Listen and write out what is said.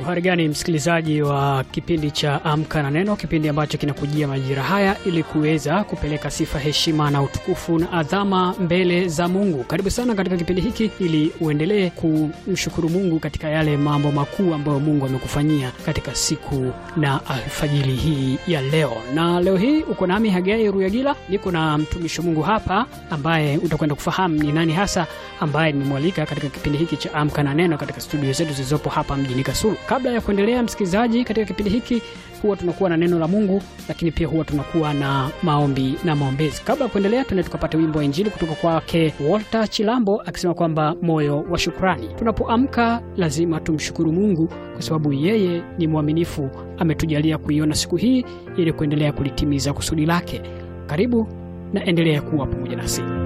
Habari gani msikilizaji wa kipindi cha Amka na Neno, kipindi ambacho kinakujia majira haya ili kuweza kupeleka sifa, heshima na utukufu na adhama mbele za Mungu. Karibu sana katika kipindi hiki ili uendelee kumshukuru Mungu katika yale mambo makuu ambayo Mungu amekufanyia katika siku na alfajiri hii ya leo. Na leo hii uko nami Hagai Ruyagila, niko na mtumishi Mungu hapa ambaye utakwenda kufahamu ni nani hasa ambaye nimemwalika katika kipindi hiki cha Amka na Neno katika studio zetu zilizopo hapa mjini Kasulu. Kabla ya kuendelea, msikilizaji, katika kipindi hiki huwa tunakuwa na neno la Mungu, lakini pia huwa tunakuwa na maombi na maombezi. Kabla ya kuendelea, tuende tukapata wimbo wa Injili kutoka kwake Walter Chilambo akisema kwamba moyo wa shukrani. Tunapoamka lazima tumshukuru Mungu kwa sababu yeye ni mwaminifu, ametujalia kuiona siku hii ili kuendelea kulitimiza kusudi lake. Karibu na endelea kuwa pamoja nasi.